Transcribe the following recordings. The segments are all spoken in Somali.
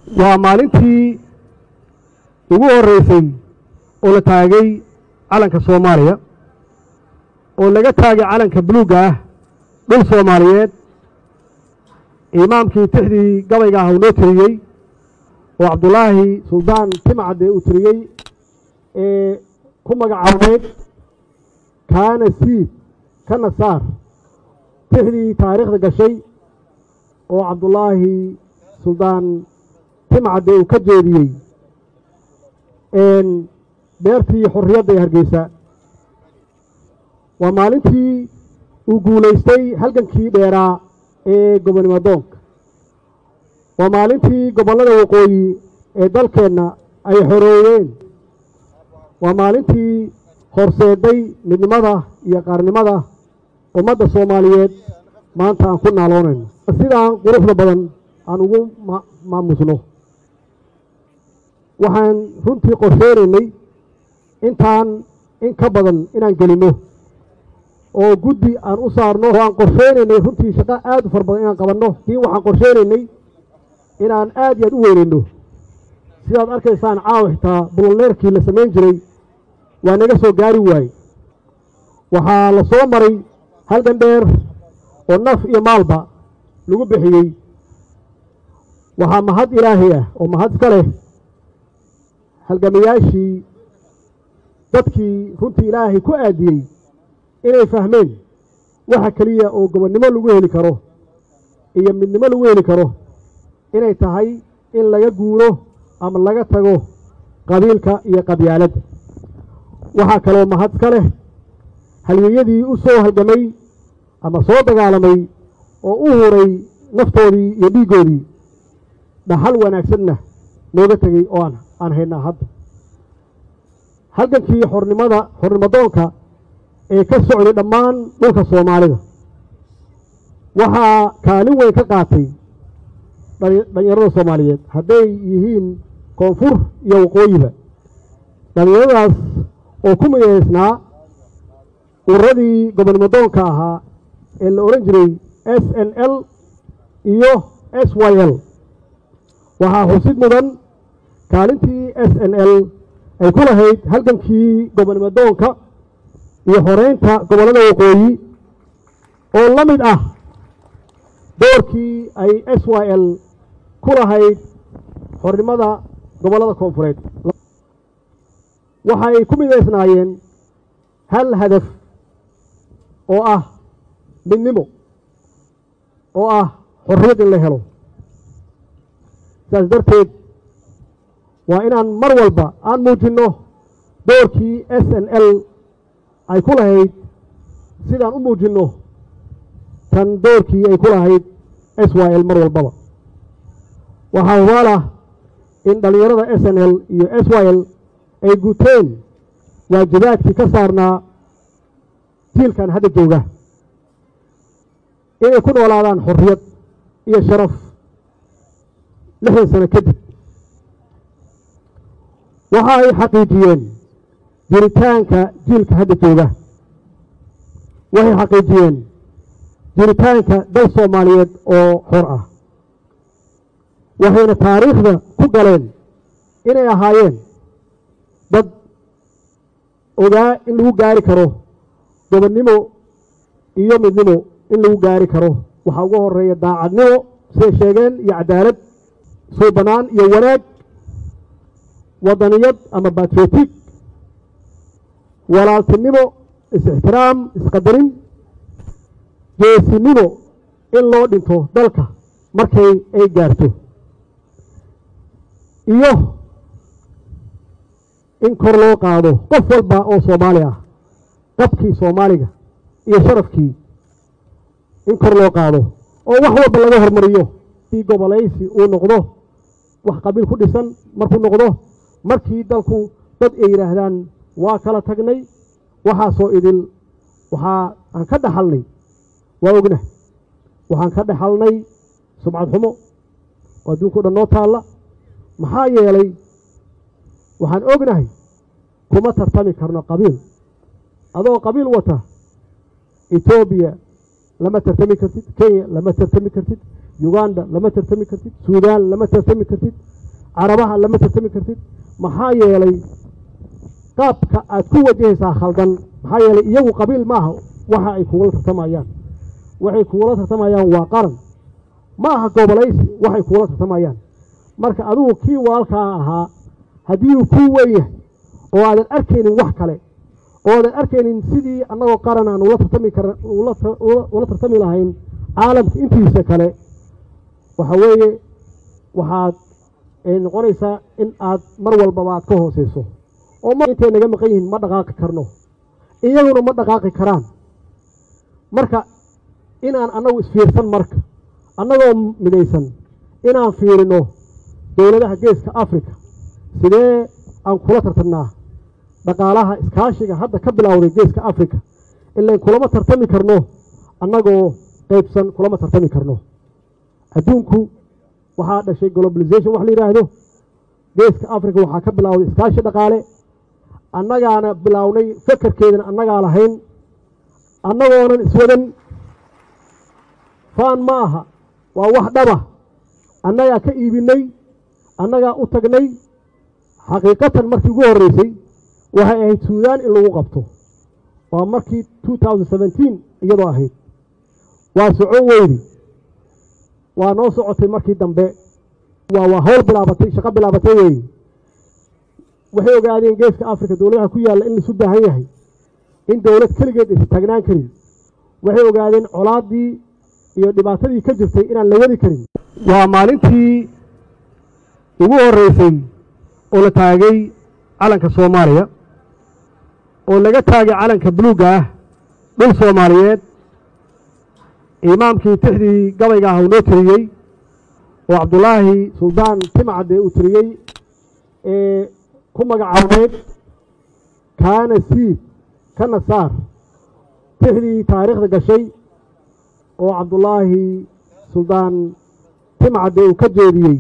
waa maalintii ugu horreysay oo la taagay calanka soomaaliya oo laga taagay calanka buluugga ah dhul soomaaliyeed imaamkii tixdii gabayga ah uu noo tiriyey oo cabdulaahi suldaan timcadde uu tiriyey ee ku magacaabeed kaana siid kana saar tixdii taariikhda gashay oo cabdulaahi suldaan timcadde uu ka jeediyey beertii xorriyadda ee hargeysa waa maalintii uu guulaystay halgankii dheeraa ee gobonnimo doonka waa maalintii gobollada waqooyi ee dalkeenna ay xoreeyeen waa maalintii horseeday midnimada iyo qaarnimada ummadda soomaaliyeed maanta aan ku naaloonayno sidaan quruxda badan aan ugu maamusno waxaan runtii qorsheynaynay intaan in ka badan inaan gelinno oo guddi aan u saarno oo aan qorsheynaynay runtii shaqo aad u fara badan inaan qabanno diin waxaan qorsheynaynay inaan aad iyo aad u weynayno sidaad arkaysaan caawa xitaa bulolneerkii la samayn jiray waa naga soo gaari waaye waxaa la soo maray halgan dheer oo naf iyo maalba lagu bixiyey waxaa mahad ilaahay ah oo mahad iska leh halgamayaashii dadkii runtii ilaahay ku aadiyey inay fahmeen waxa keliya oo gobonnimo lagu heli karo iyo midnimo lagu heli karo inay tahay in laga guuro ama laga tago qabiilka iyo qabyaaladda waxaa kaloo mahad iska leh halyeeyadii u soo halgamay ama soo dagaalamay oo u huray naftoodii iyo dhiiggoodii dhaxal wanaagsanna nooga tegey oo aan aan haynaa hadda halgankii xornimada xornimadoonka ee ka socday dhammaan dhulka soomaalida waxaa kaalin weyn ka qaatay dhalinyarada soomaaliyeed hadday yihiin koonfur iyo waqooyiba dhalinyaradaas oo ku midaysnaa ururadii gobonnimodoonka ahaa ee la odhan jiray s n l iyo s y l waxaa xusid mudan kaalintii s n l ay ku lahayd halgankii gobonnimodoonka iyo xoreynta gobollada waqooyi oo la mid ah doorkii ay s y l ku lahayd xornimada gobollada koonfureed waxay ku midaysnaayeen hal hadaf oo ah midnimo oo ah xorriyad in la helo saas darteed waa inaan mar walba aan muujinno doorkii s n l ay ku lahayd sidaan u muujinno tan doorkii ay ku lahayd s y l mar walbaba waxaa hubaalah in dhallinyarada s n l iyo s y l ay guteen waajibaadkii ka saarnaa jiilkan hadda jooga inay ku noolaadaan xorriyad iyo sharaf lixdan sano kadib waxa ay xaqiijiyeen jiritaanka jiilka hadda jooga waxay xaqiijiyeen jiritaanka dal soomaaliyeed oo xor ah waxayna taariikhda ku galeen inay ahaayeen dad ogaa in lagu gaari karo gobonnimo iyo midnimo in lagu gaari karo waxaa ugu horeeya daacadnimo siday sheegeen iyo cadaalad suubanaan iyo wanaag wadaniyad ama batriotig walaaltinimo is-ixtiraam isqadarin geesinimo in loo dhinto dalka markay ay gaarto iyo in kor loo qaado qof walba oo soomaali ah qabkii soomaaliga iyo sharafkii in kor loo qaado oo wax walba laga hormariyo si gobolaysi uu noqdo wax qabiil ku dhisan markuu noqdo markii dalku dad ay yidhaahdaan waa kala tagnay waxaasoo idil waxaa aan ka dhaxalnay waa ogna waxaan ka dhaxalnay subcad xumo oo adduunka o dhan noo taalla maxaa yeelay waxaan ognahay kuma tartami karno qabiil adoo qabiil wata etoobiya lama tartami kartid kenya lama tartami kartid uganda lama tartami kartid suudaan lama tartami kartid carabaha lama tartami kartid maxaa yeelay qaabka aad ku wajahaysaa khaldan maxaa yeelay iyagu qabiil maaha waxa ay kugula tartamayaan waxay kugula tartamayaan waa qaran ma aha gobolaysi waxay kugula tartamayaan marka adigu kii walaalkaa ahaa haddii uu kuu weyn yahay oo aadan arkaynin wax kale oo aadan arkaynin sidii annagoo qaran aan ula tartami kar ula tartami lahayn caalamka intiisa kale waxa weeye waxaad noqonaysaa in aad mar walbaba aad ka hooseyso oo ma intay naga maqan yihiin ma dhaqaaqi karno iyaguna ma dhaqaaqi karaan marka inaan annagu isfiirsan marka annagoo midaysan inaan fiirino dowladaha geeska africa sidee aan kula tartamnaa dhaqaalaha iskaashiga hadda ka bilowday geeska africa ilain kulama tartami karno annagoo qaybsan kulama tartami karno adduunku waxaa dhashay globalization wax la yidhaahdo geeska africa waxaa ka bilowday iskaashi dhaqaale annagaana bilownay fakarkeedana annagaa lahayn annagoonan iswadan faan ma aha waa wax dhaba annagaa ka iibinay annagaa u tagnay xaqiiqatan markii ugu horreysay waxay ahayd suudaan in lagu qabto waa markii two thousand seventeen iyadoo ahayd waa socon weydi waa noo socotay markii dambe waa waa hawl bilaabatay shaqo bilaabatay weeye waxay ogaadeen geeska africa dowladaha ku yaalla in laisu baahan yahay in dowlad keligeed aysa taagnaan karin waxay ogaadeen colaaddii iyo dhibaatadii ka jirtay inaan la wadi karin waa maalintii ugu horreysay oo la taagay calanka soomaaliya oo laga taagay calanka buluugga ah dhul soomaaliyeed imaamkii tixdii gabayga ah uu noo tiriyey oo cabdulaahi suldaan timcadde uu tiriyey ee ku magacawneed kaana siid kana saar tixdii taariikhda gashay oo cabdulaahi suldaan timcadde uu ka jeediyey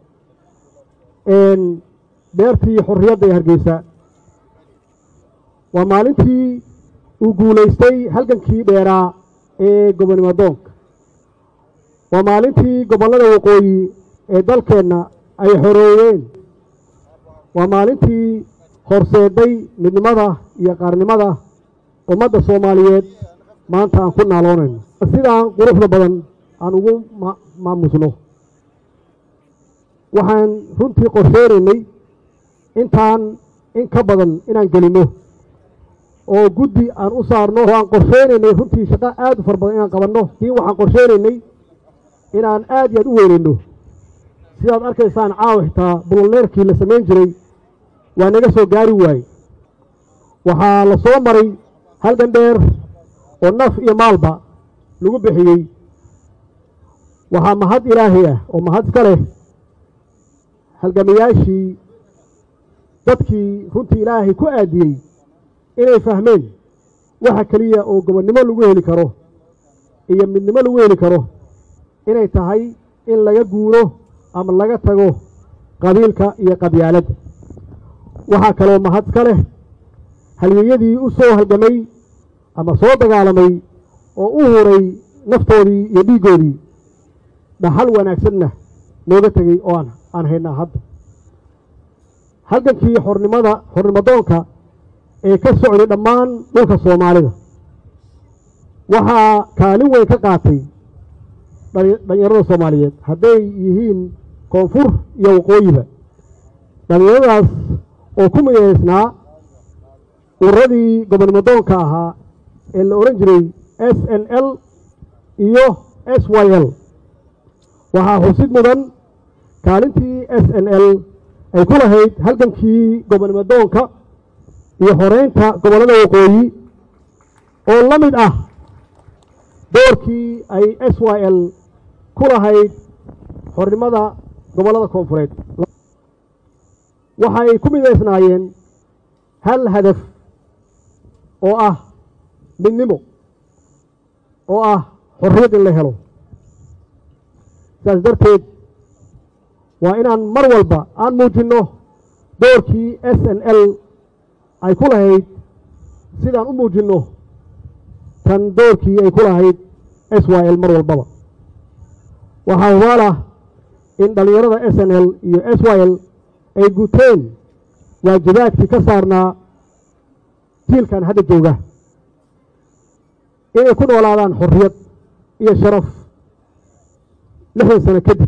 beertii xorriyadda ee hargeysa waa maalintii uu guulaystay halgankii dheeraa ee gobonimo doonka waa maalintii gobollada waqooyi ee dalkeenna ay xoreeyeen waa maalintii horseeday midnimada iyo qaarnimada ummadda soomaaliyeed maanta aan ku naaloonayno sidaan quruxda badan aan ugu maamusno waxaan runtii qorsheynaynay intaan in ka badan inaan gelinno oo guddi aan u saarno oo aan qorsheynaynay runtii shaqo aad u fara badan inaan qabanno tiin waxaan qorsheynaynay inaan aad iyo aad u weynayno sidaad arkaysaan caawa xitaa bulolneerkii la samayn jiray waa naga soo gaari waaye waxaa la soo maray halgan dheer oo naf iyo maalba lagu bixiyey waxaa mahad ilaahay ah oo mahad iska leh halgamayaashii dadkii runtii ilaahay ku aadiyey inay fahmeen waxa keliya oo gobonnimo lagu heli karo iyo midnimo lagu heli karo inay tahay in laga guuro ama laga tago qabiilka iyo qabyaaladda waxaa kaloo mahad iska leh halyeeyadii u soo halgamay ama soo dagaalamay oo u huray naftoodii iyo dhiiggoodii dhaxal wanaagsanna nooga tegey oo aan aan haynaa hadda halgankii xornimada xornimadoonka ee ka socday dhammaan dhulka soomaalida waxaa kaalin weyn ka qaatay dhalinyarada soomaaliyeed hadday yihiin koonfur iyo waqooyiba dhalinyaradaas oo ku midaysnaa ururadii gobonimodoonka ahaa ee la odhan jiray s n l iyo s y l waxaa xusid mudan kaalintii s n l ay ku lahayd halgankii gobonimodoonka iyo xoreynta gobollada waqooyi oo la mid ah doorkii ay s y l ku lahayd xornimada gobollada koonfureed waxay ku midaysnaayeen hal hadaf oo ah midnimo oo ah xorriyad in la helo sidaas darteed waa inaan mar walba aan muujinno doorkii s n l ay ku lahayd sidaan u muujinno tan doorkii ay ku lahayd s y l mar walbaba waxaa hubaala in dhallinyarada s n l iyo s y l ay guteen waajibaadkii ka saarnaa jiilkan hadda jooga inay ku noolaadaan xorriyad iyo sharaf lixdan sano kadib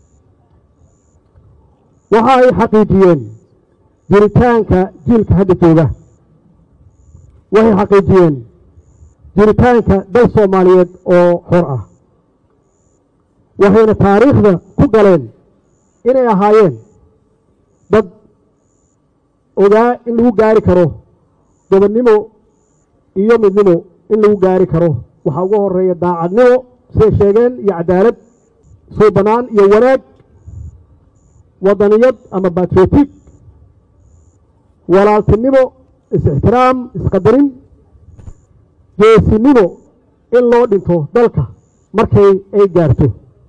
waxa ay xaqiijiyeen jiritaanka jiilka hadda jooga waxay xaqiijiyeen jiritaanka dal soomaaliyeed oo xor ah waxayna taariikhda ku galeen inay ahaayeen dad ogaa in lagu gaari karo gobonnimo iyo midnimo in lagu gaari karo waxaa ugu horeeya daacadnimo siday sheegeen iyo cadaalad suubanaan iyo wanaag wadaniyad ama batriotic walaaltinimo is-ixtiraam isqadarin geesinimo in loo dhinto dalka markay ay gaarto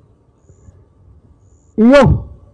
iyo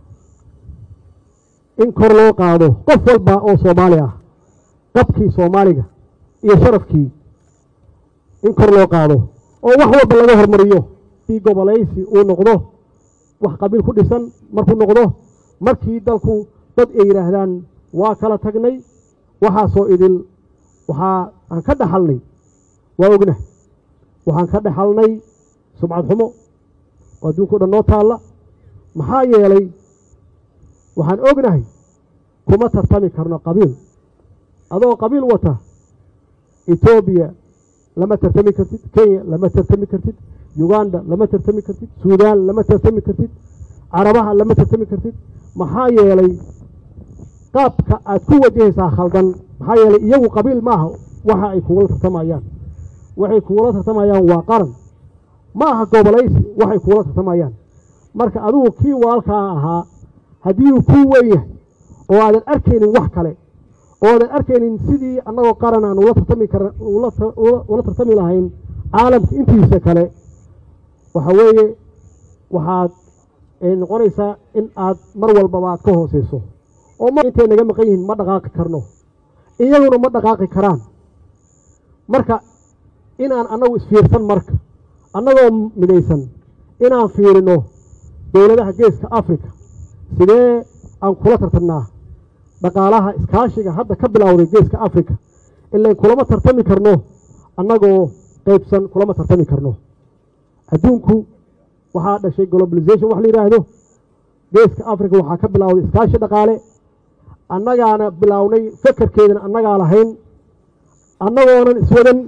in kor loo qaado qof walba oo soomaali ah qabkii soomaaliga iyo sharafkii in kor loo qaado oo wax walba laga hormariyo si gobolaysi uu noqdo wax qabiil ku dhisan markuu noqdo markii dalku dad ay yidhaahdaan waa kala tagnay waxaasoo idil waxaa aan ka dhaxalnay waa ogna waxaan ka dhaxalnay sumcad xumo oo adduunka o dhan noo taalla maxaa yeelay waxaan ognahay kuma tartami karno qabiil adoo qabiil wata etoobiya lama tartami kartid kenya lama tartami kartid uganda lama tartami kartid suudaan lama tartami kartid carabaha lama tartami kartid maxaa yeelay qaabka aad ku wajahaysaa khaldan maxaa yeelay iyagu qabiil maaha waxa ay kugula tartamayaan waxay kugula tartamayaan waa qaran ma aha gobolaysi waxay kugula tartamayaan marka adigu kii walaalkaa ahaa haddii uu kuu weyn yahay oo aadan arkaynin wax kale oo aadan arkaynin sidii annagoo qaran aan ula tartami kar ula tartami lahayn caalamka intiisa kale waxa weeye waxaad noqonaysaa in aad mar walbaba aad ka hooseyso oo mar intay naga maqan yihiin ma dhaqaaqi karno iyaguna ma dhaqaaqi karaan marka inaan annagu isfiirsan marka annagoo midaysan inaan fiirino dowladaha geeska africa sidee aan kula tartamnaa dhaqaalaha iskaashiga hadda ka bilowday geeska africa ilan kulama tartami karno annagoo qaybsan kulama tartami karno adduunku waxaa dhashay globalization wax la yidhaahdo geeska africa waxaa ka bilowday iskaashi dhaqaale annagaana bilownay fekerkeedana annagaa lahayn annagoonan iswadan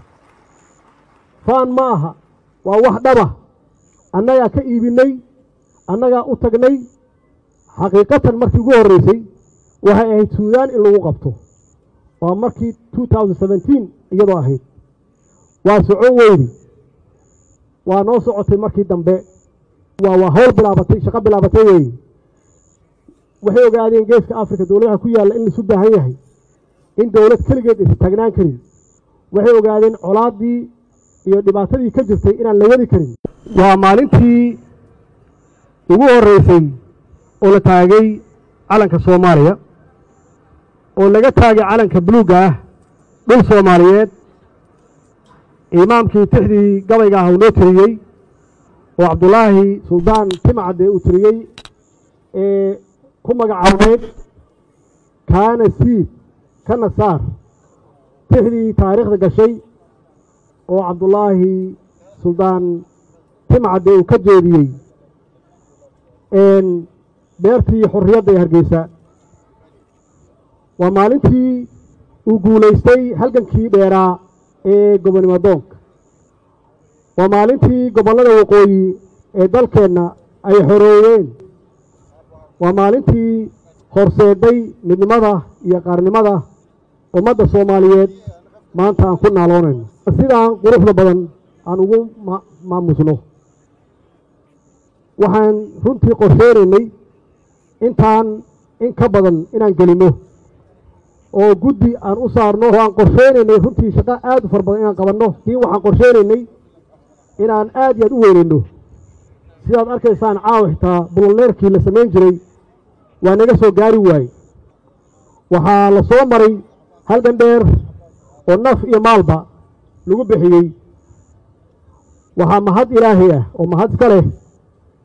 faan ma aha waa wax dhaba annagaa ka iibinay annagaa u tagnay xaqiiqatan markii ugu horreysay waxay ahayd suudaan in lagu qabto waa markii two thousand seventeen iyadoo ahayd waa socon weydi waa noo socotay markii dambe waa waa hawl bilaabatay shaqo bilaabatay weeye waxay ogaadeen geeska africa dowladaha ku yaalla in laisu baahan yahay in dowlad keligeed aysa taagnaan karin waxay ogaadeen colaaddii iyo dhibaatadii ka jirtay inaan la wadi karin waa maalintii ugu horreysay oo la taagay calanka soomaaliya oo laga taagay calanka buluugga ah dhul soomaaliyeed imaamkii tixdii gabayga ah uu noo tiriyey oo cabdulaahi suldaan timcadde uu tiriyey ee ku magacaabeed kaana siid kana saar tixdii taariikhda gashay oo cabdulaahi suldaan timcadde uu ka jeediyey beertii xorriyadda ee hargeysa waa maalintii uu guulaystay halgankii dheeraa ee gobonnimo doonka waa maalintii gobollada waqooyi ee dalkeenna ay xorooween waa maalintii horseeday midnimada iyo qaarnimada ummadda soomaaliyeed maanta aan ku naaloonayno sidaan quruxda badan aan ugu maamusno waxaan runtii qorsheynaynay intaan in ka badan inaan gelinno oo guddi aan u saarno oo aan qorsheynaynay runtii shaqo aad u fara badan inaan qabanno kii waxaan qorsheynaynay inaan aad iyo aad u weynayno sidaad arkaysaan caawa xitaa bulolneerkii la samayn jiray waa naga soo gaari waaye waxaa la soo maray halgan dheer oo naf iyo maalba lagu bixiyey waxaa mahad ilaahay ah oo mahad iska leh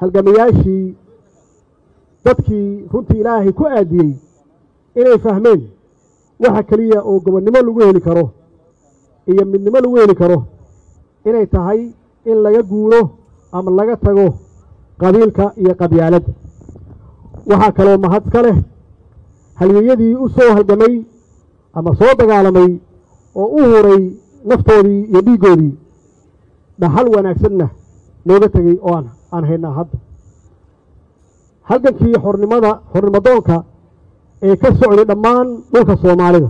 halgamayaashii dadkii runtii ilaahay ku aadiyey inay fahmeen waxa keliya oo gobonnimo lagu heli karo iyo midnimo lagu heli karo inay tahay in laga guuro ama laga tago qabiilka iyo qabyaaladda waxaa kaloo mahad ka leh halyeeyadii u soo halgamay ama soo dagaalamay oo u huray naftoodii iyo dhiiggoodii dhaxal wanaagsanna nooga tegey oo aan aan haynaa hadda halgankii xornimada xornimadoonka ee ka socday dhammaan dhulka soomaalida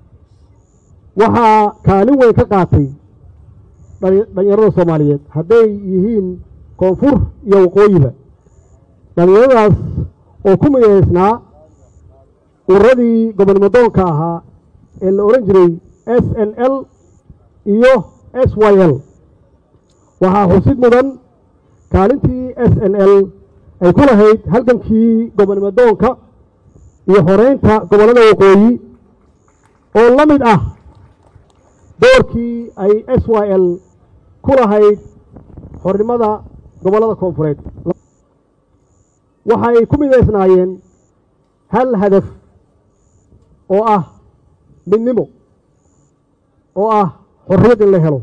waxaa kaalin weyn ka qaatay dhalinyarada soomaaliyeed hadday yihiin koonfur iyo waqooyiba dhalinyaradaas oo ku midaysnaa ururadii gobonnimodoonka ahaa ee la odhan jiray s n l iyo s y l waxaa xusid mudan kaalintii s n l ay ku lahayd halgankii gobonnimodoonka iyo xoreynta gobollada waqooyi oo la mid ah doorkii ay s y l ku lahayd xornimada gobollada koonfureed waxay ku midaysnaayeen hal hadaf oo ah midnimo oo ah xorriyad in la helo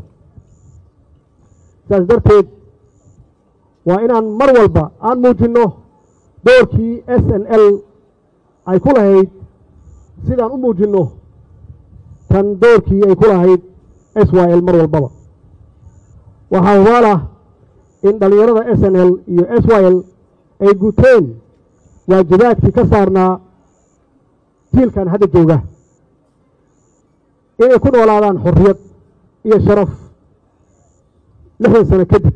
saas darteed waa inaan mar walba aan muujinno doorkii s n l ay ku lahayd sidaan u muujinno tan doorkii ay ku lahayd s y l mar walbaba waxaa hubaalah in dhallinyarada s n l iyo s y l ay guteen waajibaadkii ka saarnaa jiilkan hadda jooga inay ku noolaadaan xorriyad iyo sharaf lixdan sano kadib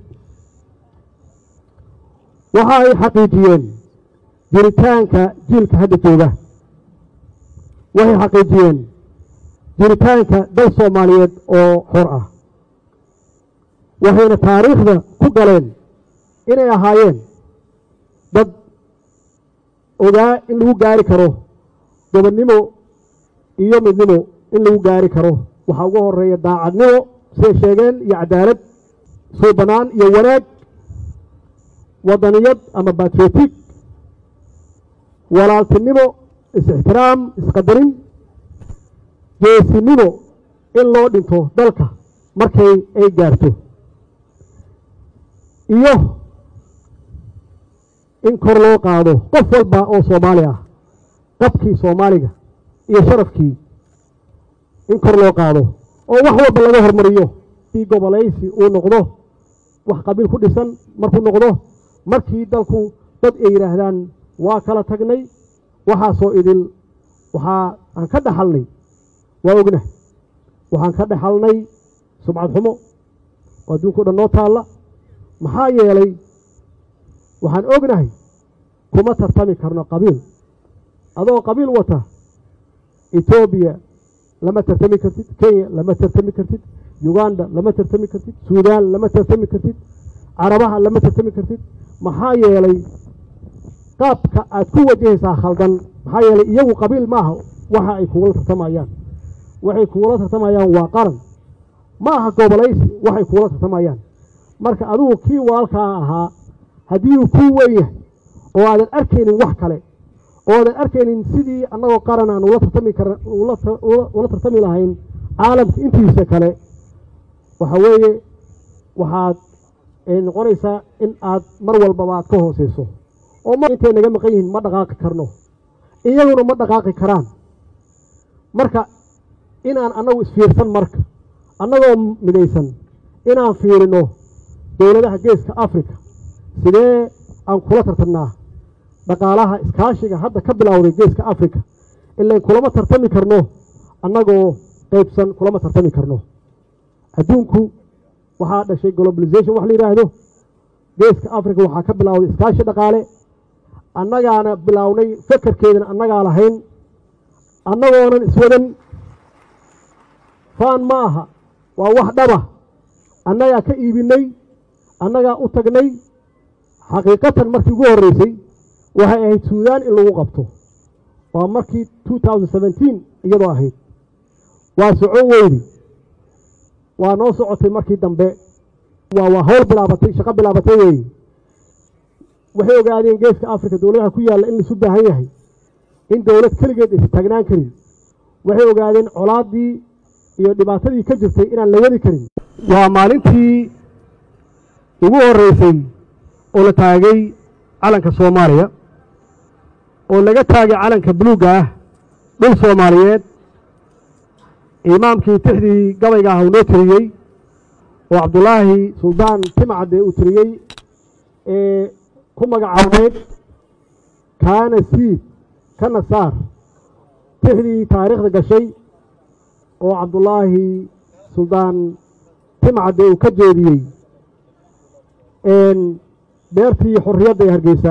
waxa ay xaqiijiyeen jiritaanka jiilka hadda jooga waxay xaqiijiyeen jiritaanka dal soomaaliyeed oo xor ah waxayna taariikhda ku galeen inay ahaayeen dad ogaa in lagu gaari karo gobonnimo iyo midnimo in lagu gaari karo waxaa uga horeeya daacadnimo siday sheegeen iyo cadaalad suubanaan iyo wanaag wadaniyad ama batriotic walaaltinimo is-ixtiraam isqadarin geesinimo in loo dhinto dalka markay ay gaarto iyo in kor loo qaado qof walba oo soomaali ah qabkii soomaaliga iyo sharafkii in kor loo qaado oo wax walba laga hormariyo si gobolaysi uu noqdo wax qabiil ku dhisan markuu noqdo markii dalku dad ay yidhaahdaan waa kala tagnay waxaasoo idil waxaa aan ka dhaxalnay waa ogna waxaan ka dhaxalnay sumcad xumo oo adduunka o dhan noo taalla maxaa yeelay waxaan ognahay kuma tartami karno qabiil adoo qabiil wata etoobiya lama tartami kartid kenya lama tartami kartid uganda lama tartami kartid suudaan lama tartami kartid carabaha lama tartami kartid maxaa yeelay qaabka aad ku wajahaysaa khaldan maxaa yeelay iyagu qabiil maaha waxa ay kugula tartamayaan waxay kugula tartamayaan waa qaran ma aha gobolaysi waxay kugula tartamayaan marka adigu kii walaalkaa ahaa haddii uu kuu weyn yahay oo aadan arkaynin wax kale oo aadan arkaynin sidii annagoo qaran aan ula tartami kar ula tartami lahayn caalamka intiisa kale waxa weeye waxaad noqonaysaa in aad mar walbaba aad ka hooseyso oo ma intay naga maqan yihiin ma dhaqaaqi karno iyaguna ma dhaqaaqi karaan marka inaan annagu isfiirsan marka annagoo midaysan inaan fiirino dowladaha geeska africa sidee aan kula tartamnaa dhaqaalaha iskaashiga hadda ka bilowday geeska africa ilan kulama tartami karno annagoo qaybsan kulama tartami karno adduunku waxaa dhashay globalization wax la yidhaahdo geeska africa waxaa ka bilowday iskaashi dhaqaale annagaana bilownay fekerkeedana annagaa lahayn annagoonan iswadan faan ma aha waa wax dhaba annagaa ka iibinay annagaa u tagnay xaqiiqatan markii ugu horreysay waxay ahayd suudaan in lagu qabto waa markii two thousand seventeen iyadoo ahayd waa socon weydi waa noo socotay markii dambe waa waa hawl bilaabatay shaqo bilaabatay weeye waxay ogaadeen geeska africa dowladaha ku yaalla in laisu baahan yahay in dowlad keligeed aysa taagnaan karin waxay ogaadeen colaaddii iyo dhibaatadii ka jirtay inaan la wadi karin waa maalintii ugu horreysay oo la taagay calanka soomaaliya oo laga taagay calanka buluugga ah dhul soomaaliyeed imaamkii tixdii gabayga ah uu noo tiriyey oo cabdulaahi suldaan timcadde uu tiriyey ee ku magacawneed kaana siid kana saar tixdii taariikhda gashay oo cabdulaahi suldaan timcadde uu ka jeediyey beertii xorriyadda ee hargeysa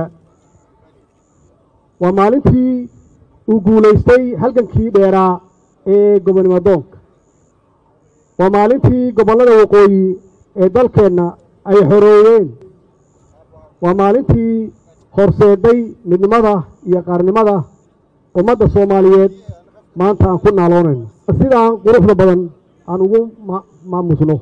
waa maalintii uu guulaystay halgankii dheeraa ee gobonnimo doonka waa maalintii gobollada waqooyi ee dalkeenna ay xoreeyeen waa maalintii horseeday midnimada iyo qaarnimada ummadda soomaaliyeed maanta aan ku naaloonayno sidaan quruxda badan aan ugu maamusno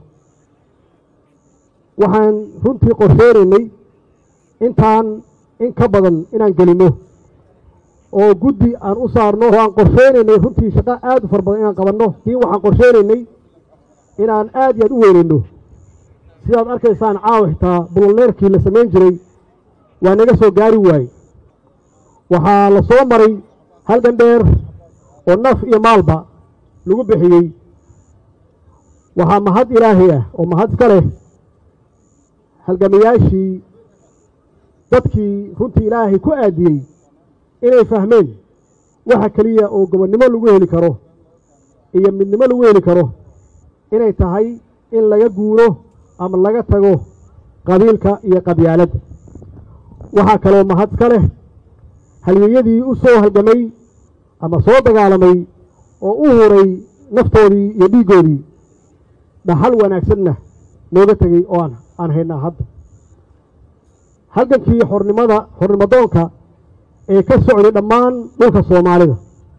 waxaan runtii qorsheynaynay intaan in ka badan inaan gelinno oo guddi aan u saarno oo aan qorsheynaynay runtii shaqo aad u fara badan inaan qabanno kii waxaan qorsheynaynay inaan aad iyo aad u weynayno sidaad arkaysaan caawa xitaa bulolneerkii la samayn jiray waa naga soo gaari waaye waxaa la soo maray halgan dheer oo naf iyo maalba lagu bixiyey waxaa mahad ilaahay ah oo mahad iska leh halgamayaashii dadkii runtii ilaahay ku aadiyey inay fahmeen waxa keliya oo gobonnimo lagu heli karo iyo midnimo lagu heli karo inay tahay in laga guuro ama laga tago qabiilka iyo qabyaaladda waxaa kaloo mahad iska leh halyeeyadii u soo halgamay ama soo dagaalamay oo u huray naftoodii iyo dhiiggoodii dhaxal wanaagsanna nooga tegey oo aan aan haynaa hadda halgankii xornimada xornimadoonka ee ka socday dhammaan dhulka soomaalida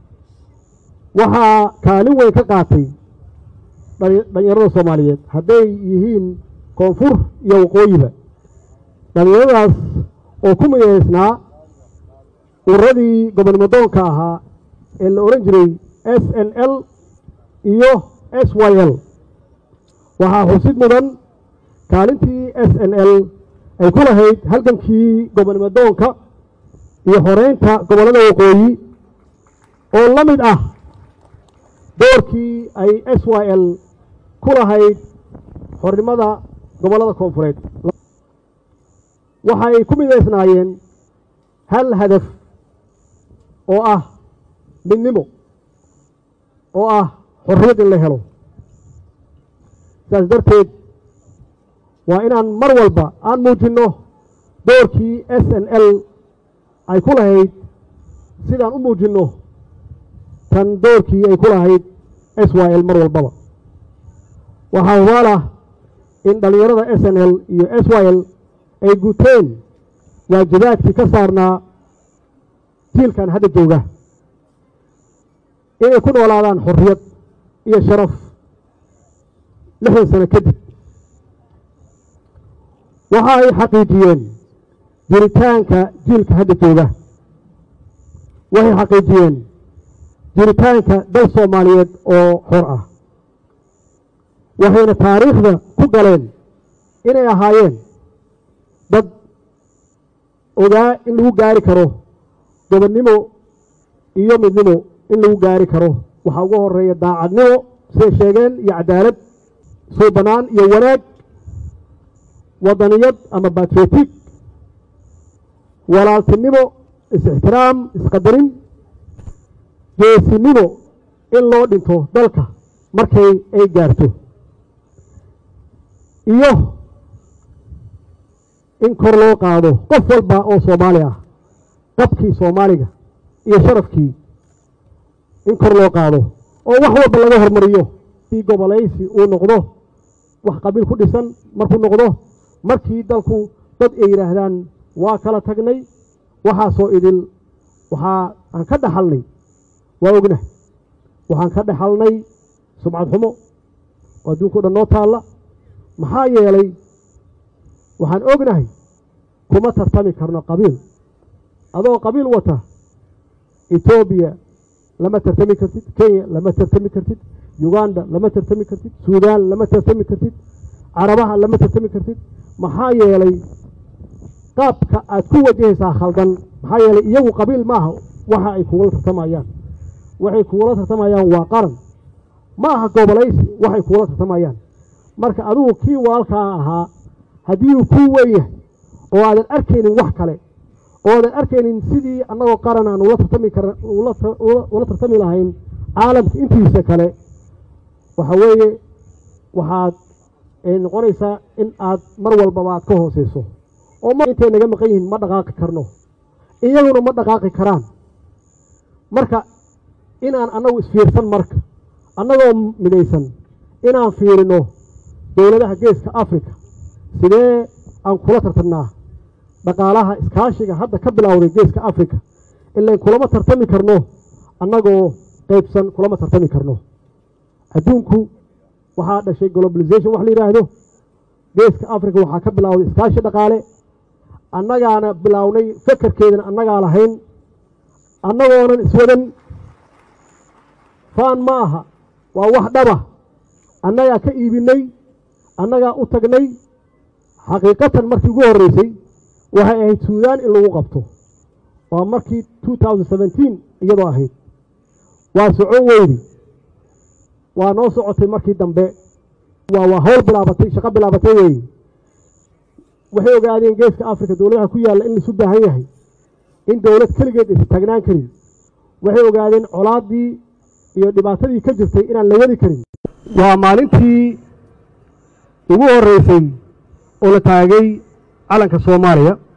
waxaa kaalin weyn ka qaatay dhalinyarada soomaaliyeed hadday yihiin koonfur iyo waqooyiba dhalinyaradaas oo ku midaysnaa ururadii gobonnimo doonka ahaa ee la odhan jiray s n l iyo s y l waxaa xusid mudan kaalintii s n l ay ku lahayd halgankii gobonnimo doonka iyo xoreynta gobollada waqooyi oo la mid ah doorkii ay s y l ku lahayd xornimada gobollada koonfureed waxay ku midaysnaayeen hal hadaf oo ah midnimo oo ah xorriyad in la helo saas darteed waa inaan mar walba aan muujinno doorkii s n l ay ku lahayd sidaan u muujinno tan doorkii ay ku lahayd s y l mar walbaba waxaa hubaalah in dhallinyarada s n l iyo s y l ay guteen waajibaadkii ka saarnaa jiilkan hadda jooga inay ku noolaadaan xorriyad iyo sharaf lixdan sano kadib waxa ay xaqiijiyeen jiritaanka jiilka hadda jooga waxay xaqiijiyeen jiritaanka dal soomaaliyeed oo xor ah waxayna taariikhda ku galeen inay ahaayeen dad ogaa in lagu gaari karo gobonnimo iyo midnimo in lagu gaari karo waxaa ugu horeeya daacadnimo siday sheegeen iyo cadaalad suubanaan iyo wanaag wadaniyad ama batriotig walaaltinimo is-ixtiraam isqadarin geesinimo in loo dhinto dalka markay ay gaarto iyo in kor loo qaado qof walba oo soomaali ah qabkii soomaaliga iyo sharafkii in kor loo qaado oo wax walba laga hormariyo si gobolaysi uu noqdo wax qabiil ku dhisan markuu noqdo markii dalku dad ay yidhaahdaan waa kala tagnay waxaasoo idil waxaa aan ka dhaxalnay waa ogna waxaan ka dhaxalnay sumcad xumo oo adduunka o dhan noo taalla maxaa yeelay waxaan ognahay kuma tartami karno qabiil adoo qabiil wata etoobiya lama tartami kartid kenya lama tartami kartid uganda lama tartami kartid suudaan lama tartami kartid carabaha lama tartami kartid maxaa yeelay qaabka aad ku wajahaysaa khaldan maxaa yeelay iyagu qabiil maaha waxa ay kugula tartamayaan waxay kugula tartamayaan waa qaran ma aha gobolaysi waxay kugula tartamayaan marka adigu kii walaalkaa ahaa haddii uu kuu weyn yahay oo aadan arkaynin wax kale oo aadan arkaynin sidii annagoo qaran aan ula tartami kar ula tartami lahayn caalamka intiisa kale waxa weeye waxaad noqonaysaa in aad mar walbaba aad ka hooseyso oo ma intay naga maqan yihiin ma dhaqaaqi karno iyaguna ma dhaqaaqi karaan marka inaan annagu isfiirsan marka annagoo midaysan inaan fiirino dowladaha geeska africa sidee aan kula tartamnaa dhaqaalaha iskaashiga hadda ka bilowday geeska africa ilan kulama tartami karno annagoo qaybsan kulama tartami karno adduunku waxaa dhashay globalization wax la yidhaahdo geeska africa waxaa ka bilowday iskaashi dhaqaale annagaana bilownay fekerkeedana annagaa lahayn annagoonan iswadan faan ma aha waa wax dhaba annagaa ka iibinay annagaa u tagnay xaqiiqatan markii ugu horreysay waxay ahayd suudaan in lagu qabto waa markii two thousand seventeen iyadoo ahayd waa socon weydi waa noo socotay markii dambe waa waa howl bilaabatay shaqo bilaabatay weeye waxay ogaadeen geeska africa dowladaha ku yaalla in laisu baahan yahay in dowlad keligeed aysa taagnaan karin waxay ogaadeen colaaddii iyo dhibaatadii ka jirtay inaan la wadi karin waa maalintii ugu horreysay oo la taagay calanka soomaaliya